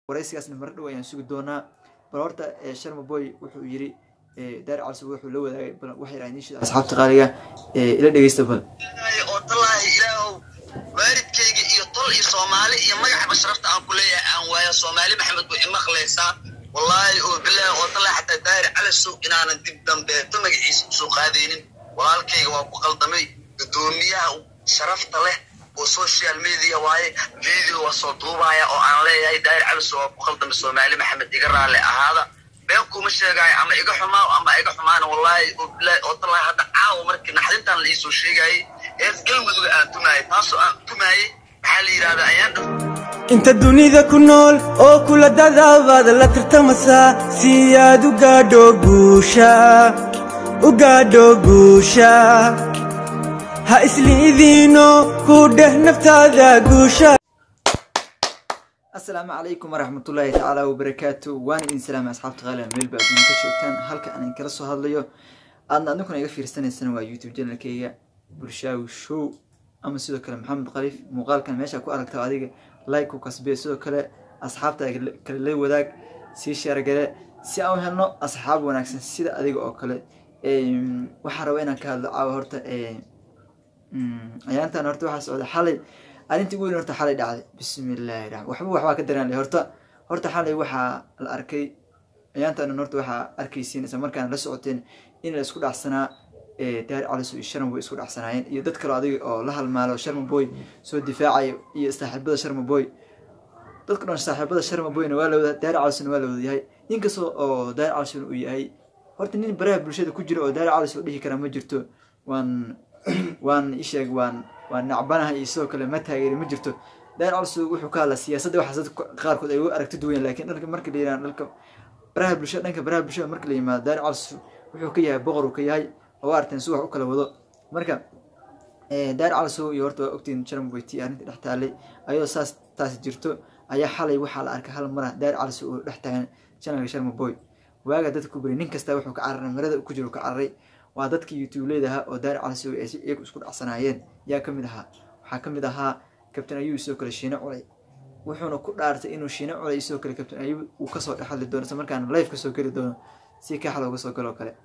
waraysigaasna mar dhow ayaan sugi doonaa bal horta sharma boy wuxuu yiri daar calsub wuxuu la wadaagay bal waxay raadin shida asxaabta qaaliga ila dhegeysta bal oo tallaahi ilaahow waalidkayga iyo tol iyo soomaali iyo magacba sharafta aan ku leeyahay aan waayo soomaali maxamed buu imaqlaysaa wallaahi oo bilaahi oo tallaahi xataa daahir calasow inaanan dib dambeeto magaciisa usoo qaadaynin walaalkayga waa ku qaldamay guddoomiyaha sharafta leh oo social media waaye video waa soo duubaya oo aan leeyahay daahir calasow waa ku qaldamay soomaali maxamed iga raalle ahaada been kuma sheegaayo ama iga xumaa ama iga xumaana wallaahi oo bilaahi oo tallaahi hadda caawa markii naxdintaan la iisoo sheegayay ees galmuduga aan tumaayay taasoo aan tumaayay maxaa la yidhahdaa ayaan dhow inta dunida ku nool oo kula dadaabaad la tartamasaa si aad u gaadho guusha u gaadho guusha ha isliidiino ku dheh naftaada guusha asalaamu calaykum waraxmatullaahi tacaala wabarakaatu waan idin salaamay asxaabta qaaliga meel ba adduun ka joogtaan halka aan kala soo hadlayo aadna adinkuna iga fiirsanaysana waa youtube channelkayga bulshaawi show ama sidoo kale maxamed khaliif muuqaalkan meesha ku aragta adiga like ku kasbee sidoo kale asxaabta kale la wadaag sii sheergale si aan u helno asxaab wanaagsan sida adiga oo kale waxaa raba inaan ka hadlo caawa horta ayaantan horta waxaa socda xalay arrintii ugu weyn horta xalay dhacday bismillahi raxmaan waxba waxbaa ka daraan horta horta xalay waxaa la arkay ayaantan horta waxaa arkaysiin isla markaan la socoteen in la isku dhacsanaa daar caliso iyo sharma boy isku dhacsanaayeen iyo dad kaloo adiga oo la halmaalo sharma boy soo difaacaya iyo saaxiibada sharma boy dadka dhan saaxiibada sharma boyna waa la wada daar calisona waa la wada yahay inkastoo oo daar calisona uu yahay horta nin baraha bulshada ku jira oo daar caliso dhihi karaa ma jirto waan waan isheeg waan waan nacbanaha iyo sidoo kale ma taageeri ma jirto daar caliso wuxuu ka hadlaa siyaasadda waxaas dad qaarkood ay u aragti duwan laakiin dhanka marka la yirahdo dhanka baraha bulshada dhanka baraha bulshada marka la yimaado daar caliso wuxuu ka yahay boqor uu ka yahay oo arteen si wax u kala wado marka daar calisow iyo horta waa ogtiin jarmboyti arrinta dhex taalay ayadoo saas taasi jirto ayaa xalay waxaa la arkay hal mara daar calisow oo dhex taagan janalka sharma boy waaga dadka ku bari nin kasta wuxuu ka cararay marada ku jiro ka cararay waa dadkii youtube leedahaa oo daar calisow ay iyagu isku dhacsanaayeen yaa kamid ahaa waxaa kamid ahaa kabtain ayub sidoo kale shiine culay wuxuuna ku dhaartay inuu shiine culay sidoo kale kabtain ayub uu kasoo dhexadli doono isla markaana life kasoo geli doono si kaxal uga soo galoo kale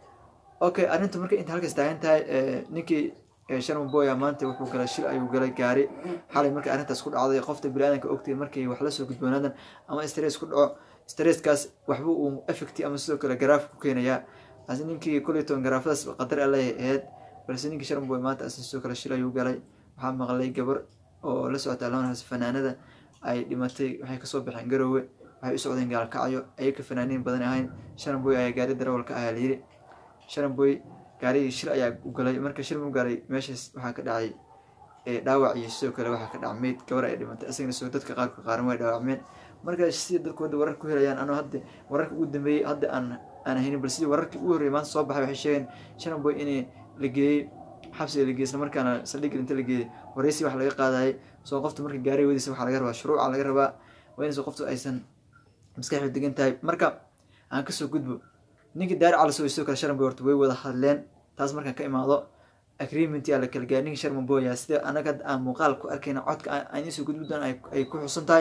okay arrinta marka inta halkaas taagan tahay ninkii sharma boya maanta wuxuu galay shil ayuu galay gaari xalay markay arrintaas ku dhacday qofta biniaadanka ogtay markay wax lasoo gudboonaadan ama stress ku dhaco stresskaas waxba uu effecti ama sidoo kale garaaf ku keenayaa ase ninkii kuleyton garaafadaas qadar alay ahayd balse ninkii sharma boy maanta asi sidoo kale shil ayuu galay waxaa maqlay gabar oo la socota alamahaas fanaanada ay dhimatay waxay kasoo baxeen garoowe waxay u socdeen gaalkacyo ayaka fanaaniin badan ahayn sharma boy ayaa gaari darawalka ahaa layiri sharamboy gaarigii shil ayaa u galay marka shil mu gaaray meeshaas waxaa ka dhacay dhaawac iyo sidoo kale waxaa ka dhac meyd gabar ay dhimatay isagana soo dadka qaarka qaaran way dhaawacmeen marka sida dadku hadda wararka ku helayaan anoo hadda wararka ugu dambeeyey hadda aan aan haynin bal sidii wararkii ugu horreeyay maanta soo baxay waxay sheegeen sharamboy in la geeyey xabsiga la geeyey isla markaana saldhigga inta la geeyey wareysi wax laga qaadayay soo qofta marka gaariga wadiisa waxaa laga rabaa shuruuca laga rabaa waa inayso qoftu aysan maskaxdu degan tahay marka aan kasoo gudbo ninkii daar calisow sidoo kale sharma boy horta way wada hadleen taas markaan ka imaado agreement yaa la kala gaari ninkii sharma boya sida anaga aan muuqaal ku arkayna codka aan idinsoo gudbi doona ay ku xusan tahay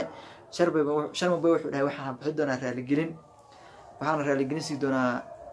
sharma boy wuxuu dhahay waxaan bixi doonaa raaligelin waxaana raaligelin sii doonaa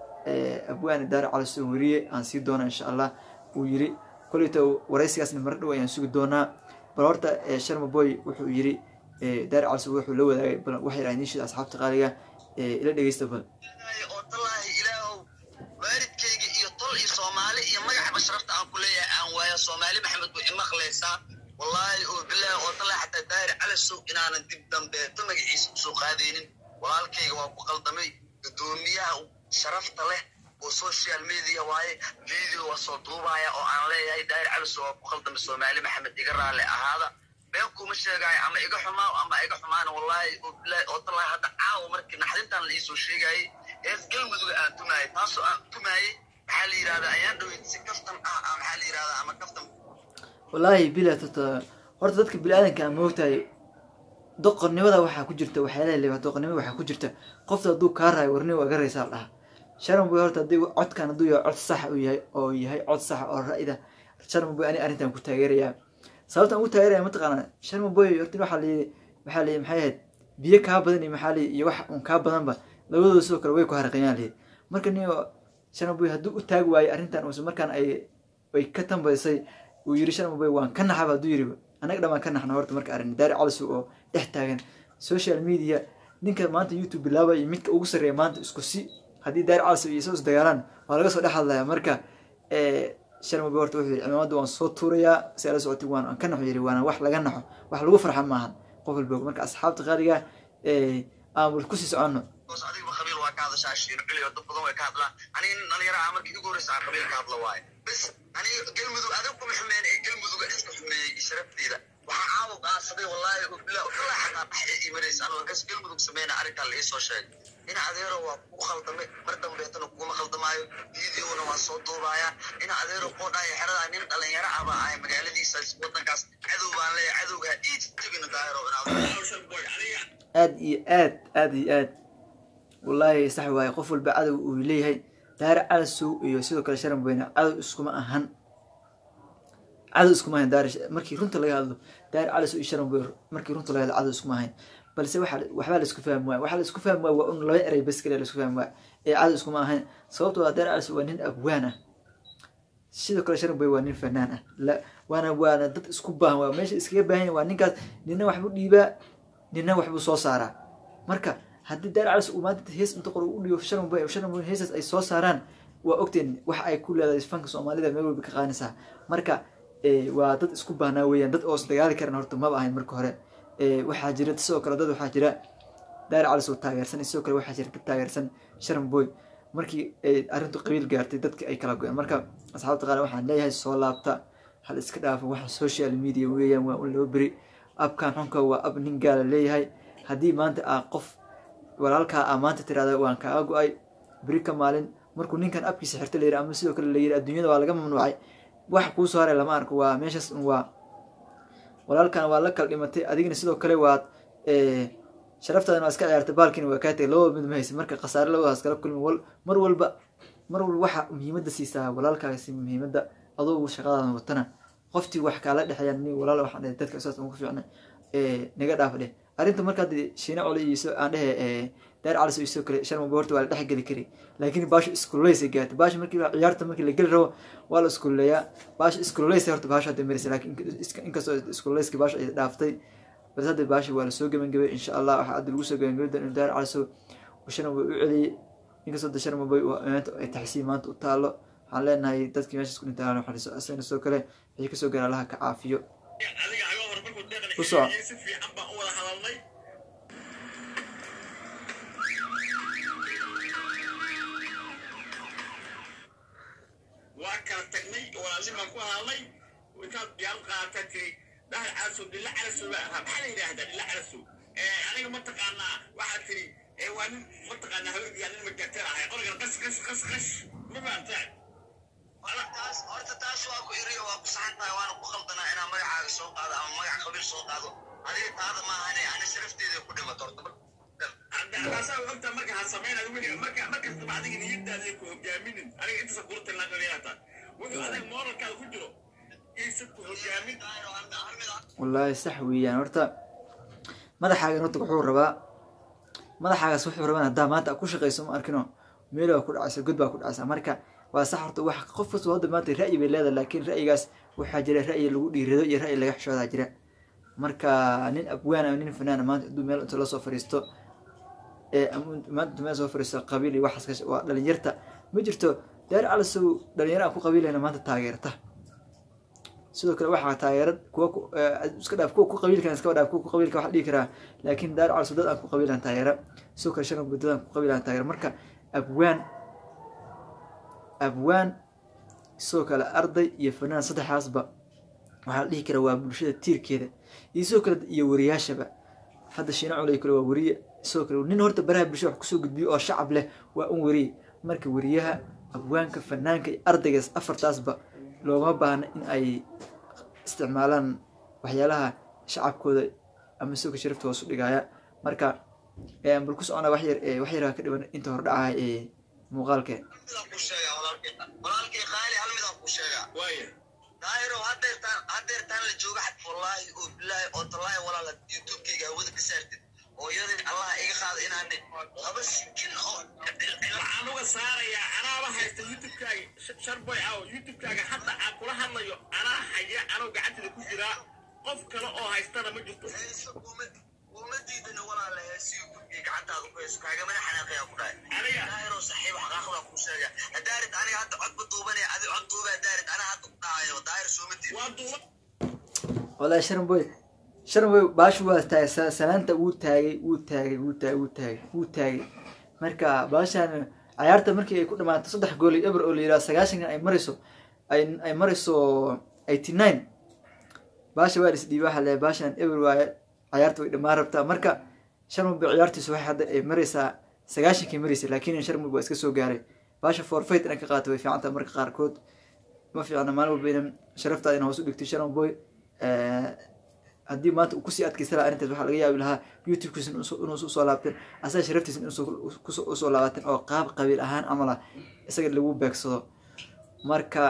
abwaani daar calisow weriye aan sii doona insha allah uu yiri koleyto waraysigaasna mar dhow ayaan sugi doonaa bal horta sharma boy wuxuu yiri daar calisow wuxuu la wadaagay bal waxay raadin shida asxaabta qaaliga ila dhegeysta bal oo tallaahi ilaahow waalidkayga iyo tol iyo soomaali iyo magacba sharafta aan ku leeyahay aan waayo soomaali maxamed buu imaqlaysaa wallaahi oo bilaahi oo tallaahi xataa daahir calasow inaanan dib dambeeto magaciisa usoo qaadaynin walaalkayga waa ku qaldamay guddoomiyaha sharafta leh oo social media waaye video waa soo duubaya oo aan leeyahay daahir calasow waa ku qaldamay soomaali maxamed iga raalle ahaada been kuma sheegaayo ama iga xumaa ama iga xumaana wallaahi oo bilaahi oo tallaahi hadda caawa markii naxdintaan la iisoo sheegayay ees galmuduga aan tumaayay taasoo aan tumaayay maxaa la yidhahdaa ayaan dhaweyd si kaftan ah ah maxaa la yidhahdaa ama kaftan wallaahi bila tota horta dadka bini-aadanka aan moogtahay doqonnimada waxaa ku jirta waxyaalaha leeba doqonnimada waxaa ku jirta qofta hadduu kaa raayo warni waa garaysaa la dhaha sharan boy horta haddii codkan hadduu yahay cod saxa uu yahay oo yahay cod saxa oo ra'ida sharan boy ani arrintan ku taageerayaa sababtan ugu taageeraya mataqaana sharma boy horta waxaa layii waxaa layii maxay ahayd biyo kaa badan iyo maxaa lihi iyo wax un kaa badanba labadooda sidoo kale way ku haraqiyaan lihi marka niyo sharmaboy hadduu u taagi waayey arrintan uusa markaan ay ay ka tambaysay uu yiri sharmaboy waan ka naxaba hadduu yiri annaga dhan waan ka naxna horta marka arrin daari calisu oo dhex taagan social media ninka maanta youtube bilaaba iyo midka ugu sarreeya maanta isku si haddii daari calis iyo isoo isdagaalaan waa laga soo dhex hadlaya marka sharmaboy horta wuxuu yiri cimaamada waan soo tuurayaa si ala socotay waan aan ka naxo yiri waana wax laga naxo wax lagu farxa maahan qof walba marka asxaabta qaaliga aan kusii soconno hoos adigba qabiil waa ka hadashaa shiir cili oo dad badan way ka hadlaan aniga nin dhalinyaro ah markii ugu horreysa aan qabiil ka hadla waaye bas aniga galmudug adag kuma xumeyn ee galmuduga iska xumeeyey iyo sharafteeda waxaa caawa qaadsaday wallaahi bilaa bilaa xataa dhaxya ii maraysa anoo kas galmudug sameyna arrintaa la iisoo sheegay ina adeero waa kugu khaldamay mar dambeetana kuguma khaldamaayo videona waa soo duubaaya ina adeero qoodhaaya xeradaa nin dhalinyaro ah baa ahay magaaladiisa wadankaas cadow baan leeyahay cadowga ha ii jabina daahiro inaad aad iyo aad aad iyo aad wallaahi sax waaye qof walba cadow uu leeyahay daare calasow iyo sidoo kale sharan weyne cadow iskuma ahan cadow iskuma ahan daare markii runta laga hadlo daare calasow iyo sharan weyne markii runta laga hadlo cadow iskuma ahayn balse waxa waxbaa la isku fahmi waaya waxaa la isku fahmi waaya waa un laba erey bas kale la isku fahmi waaya ee cadow iskuma ahayn sababtoo ah daare calasow waa nin abwaan ah sidoo kale sharan weyne waa nin fanaan ah la waana waana dad isku baahan waa meesha iskaga baahan yahay waa ninkaas nina waxbuu dhiibaa nina waxbuu soo saaraa marka haddii daar calis uu maanta hees inta qor u dhigo sharan boy sharan boy heesas ay soo saaraan waa ogteen waxa ay ku leedahay fanka soomaalida meel walba ka qaanaysaa marka waa dad isku baahnaa weeyaan dad oo isdagaali karan horta maba ahayn marka hore waxaa jira sidoo kale dad waxaa jira daar calis oo taageersan sidoo kale waxaa jira dad taageersan sharan boy markii arrintu qabiil gaartay dadka ay kala go-een marka asxaabta qaar waxaan leeyahay soo laabta hal iska dhaafo waxa social media weeyaan waa un loo beri abkan xunka waa ab nin gaala leeyahay haddii maanta aa qof walaalkaa aa maanta tirahda waan kaaga go-ay beri ka maalin markuu ninkan abkiisa xirta la yiri ama sidoo kale la yiri adduunyada waa laga mamnuucay wax kuu soo haray lama arko waa meeshaas un waa walaalkan waa la kala dhimatay adigna sidoo kale waad sharaftaadana waa iska ciyaartay baalkiina waa kaa tagay labada mid ma haysa marka khasaare labadaas kala kulmi wal mar walba mar walba waxa muhiimadda siisaa walaalkaasi muhiimadda adoo shaqadaada watana qoftii wax kaala dhexeeyaan ni walaal waxaan dhahay dadka isaas ugu fiicnay naga dhaaf dheh arrinta marka hadda shiina cole iyo aan dhehe daar calis iyo soo kale sharma horta waa la dhex geli kari laakiin baasha iskuleysay gaartay baasha markii ciyaarta markii la geli rabo waa la iskuleeyaa baasha iskuleysay horta baasha hadda maraysa laakiin inkastoo iskuleyska baasha ay dhaaftay balse hadda baasha waa lasoo gebangabay insha allah waxaa hadda lagu soo gebangabay doon in daar caliso sharma boy u celiyey inkastoo da sharma boy ay taxsiin maanta u taalo waxaan leenahay dadkii meesha isku dhintaan waxariso asagana sidoo kale wixii kasoo gaara allaha ka caafiyo ku soco waa kala tagnay walaalin baan ku hadalnay intaad biyaal qaata tiri dhahal calasow dhilla calasow baa ahaa maxaa la yidhaahdaa dhilla calasow aniga mataqaanaa waxaad tiri waa nin mataqaanaa haweenkiyaa nin magarteen ahay qorigan qas qas qas qas ma fahamtaa wala taas horta taas waa ku iriyo waa ku saxan tahay waana ku khaldanaa inaan magacaaga soo qaado ama magac qabiil soo qaado adiga taada maahane ana sharafteeda ku dhimato horta taasaa ogta marka ha samaynayo weli marka markastaba adiga niyadaada ku hogaaminin aniga intaasa kula talinaata wuxuu adiga moralkaada ku jiro iisa ku hogaamin wallaahi sax weeyaan horta madaxaagan horta wuxuu rabaa madaxaagaas wuxuu rabaa haddaa maanta ku shaqayso ma arkino meel baa ku dhacaysa god baa ku dhacaysa marka waa sax horta wax qof kasta hadda maanta ra'yi bay leedahay laakiin ra'yigaas waxaa jira ra'yi lagu dhiirado iyo ra'yi laga xishoodaa jira marka nin abwaan ama nin fanaana maanta hadduu meel inta lasoo fadhiisto maanta meel soo fadhiisto qabiil iyo waxaas waa dhalinyarta ma jirto daar calasow dhalinyaro aan ku qabiilayna maanta taageerta sidoo kale waxaa taageerad kuwa iska dhaaf kuwa ku qabiilkan iska dhaaf kuwa ku qabiilka waxa dhihi karaa laakiin daar calasow dad aan ku qabiilan taageera sidoo kale sharan dad aan ku qabiilan taageera marka abwaan abwaan sidoo kale arday iyo fanaan saddexaasba waxaa la dhihi karaa waa bulshada tiirkeeda iyo sidoo kale iyo wariyaashaba hadda shiina culey kale waa wariye sidoo kale nin horta baraha bulshada wax kusoo gudbiyo oo shacab leh waa un wariye marka wariyaha abwaanka fanaanka iyo ardaygaas afartaasba looma baahna in ay isticmaalaan waxyaalaha shacabkooda ama sidoo kale sharafta hoos u dhigaya marka bal ku socona wax yar wax yaraa ka dhiban inta hordhacaha ee muuqaalkee midaan ku sheegaa walaalkay walaalkay qaali hal midaan ku sheegaa waaya daahiro hadeertaan hadeertaan la jooga xad wallaahi oo bilaahi oo tallaahi walaala youtubekayga hawada ka saartid hooyadii allaha iga qaada inaan laba sikin oo waxaan uga saarayaa anaaba haysta youtubekaaga sharboy aw youtubekaaga hadda aan kula hadlayo anaa haya anoo gacanteeda ku jiraa qof kale oo haystana ma jirto heeso kuma kuma diidana walaala heesiyo gurigii gacantaada ku hayso kaagamana xanaaqayaa ku dhahay aniga daahiroo saxiib xaqaaqdaa kuu sheega hadaarid aniga hadda codba duubanaya adi cod duuba hadaarid anaa hadda ku dhahayo daahir sooma diid waa duuba wallaahi sharan boy sharan boy baashu waa taagay sa- salaanta wuu taagay wuu taagay wuu taagay wuu taagay wuu taagay marka baashaan cayaarta markii ay ku dhamaato saddex gool iyo eber oo la yidhaha sagaashankan ay marayso ay ay marayso eighty nine baasha waa isdhiiba waxaa leeyahay baashaan eber waaye cayaarta way dhammaan rabtaa marka sharmub bay ciyaartiisu waxay hadda ay maraysaa sagaashankii maraysay laakiin sharmub waa iska soo gaaray baasha forfeit inay ka qaato way fiican tahay marka qaarkood ma fiicna maalin walba ina sharaftaada ina hoos u dhigtay sharon boy haddii maanta uu kusii adkaysta lahaa arrintaas waxaa laga yaabi lahaa youtube-kiisa inuusa usoo laabteen asaga sharaftiisa inuusa usoo laabateen oo qaab qabiil ahaan camal ah isaga lagu beegsado marka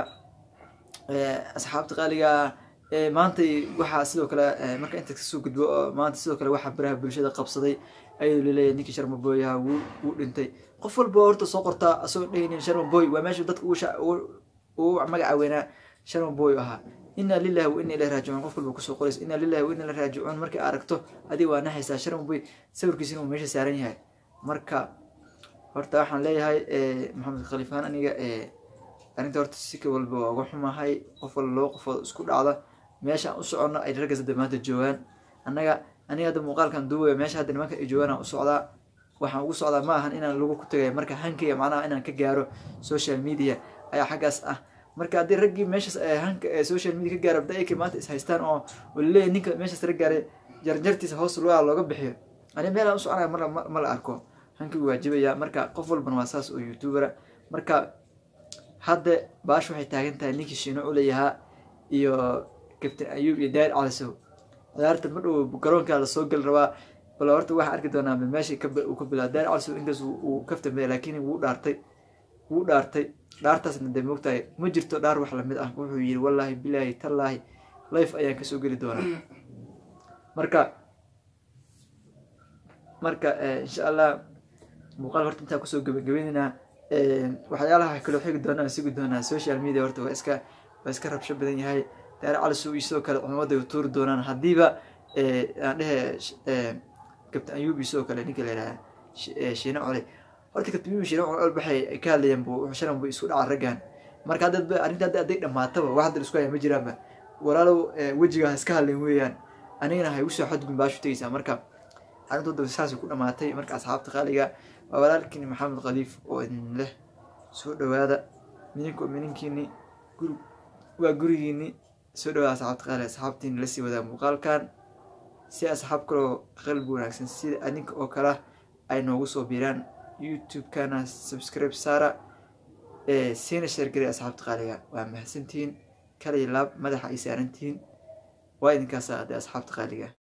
asxaabta qaaliga maantay waxaa sidoo kale marka inta kasoo gudbo oo maanta sidoo kale waxaa baraha bulshada qabsaday ayuu laleeyahay ninkii sharma boy ahaa wuu wuu dhintay qof walba horta soo qortaa asagoo dhehaynin sharma boy waa meesha dadka ugu sha- ugu ugu magaca weynaa sharma boy ahaa inaa lillahi wa inna ilahi raajicuun qof walba kusoo qoraysa inaa lillahi wa inna ilahi raajicuun markay aragto adiga waa naxaysaa sharma boy sawirkiisina uu meesha saaran yahay marka horta waxaan leeyahay maxamed khaliifaan aniga arrinta horta si ka walba waa uga xumahay qof walba laba qofood isku dhacda meesha aan u soconno ay raggas hadda maanta joogaan annaga aniga hadda muuqaalkan duubaya meesha hadda nimanka ay joogaan aan u socdaa waxaan ugu socdaa ma ahan inaan lagu ku tagaya marka hankaya macnaha inaan ka gaaro social media ayaa xaggaas ah marka haddii raggii meeshaas ee hanka ee social media ka gaaro abda-ayka maanta is haystaan oo walaleeyahy ninka meeshaas la gaaray jarjartiisa hoos lugaa looga bixiyo ani meelaan u soconaya mar ma la arko hankii waajibaya marka qof walban waa saas oo youtubera marka hadda baash waxay taagan tahay ninkii shiino uleyahaa iyo captain ayub iyo dair calisow ciyaarta ma dhow garoonkaa lasoo gali rabaa bal horta waxaa arki doonaa meesha uu ka bilaa dair calisow inkaas uu kaftambeya laakiin wuu dhaartay wuu dhaartay dhaartaasna dee moogtahay ma jirto dhaar wax lamid ah wuxuu yiri wallaahi bilaahi tallaahi life ayaan kasoo geli doonaa marka marka insha allah muuqaal horta intaa kusoo gabagabeynayna waxyaalaha kaloo xigi doonaan sugi doonaa social media horta waa iska waa iska rabsho badan yahay daare calisow iyo sidoo kale cumamada ay tuuri doonaan haddiiba aan dhehe captain ayub iyo sidoo kale ninka la yidhaha shiine cole horta captain ayub shiine cole waxay ka hadlayaan bu sharan bu isku dhaca raggan marka hadda arrinta hadda hadday dhamaataba wax hadda isku haya ma jiraanba walaalow wejigaa iska hadlayn weeyaan anigana hay usoo xadgudbin baashu tegeysaa marka arrintooda saasay ku dhamaatay marka asxaabta qaaliga waa walaalkiini maxamed khaliif oo idin leh soo dhawaada mininku mininkiini guri waa gurigiini soo dhawaada asxaabta qaaliga asxaabtiini lasii wadaa muuqaalkan si asxaab kaloo qalbi wanaagsan sida adinka oo kale ay noogu soo biiraan youtube-kana subscribe saara siina sheergelay asxaabta qaaliga waa mahadsantihiin kaliya laab madaxa ay saarantihiin waa idinkaasa adee asxaabta qaaliga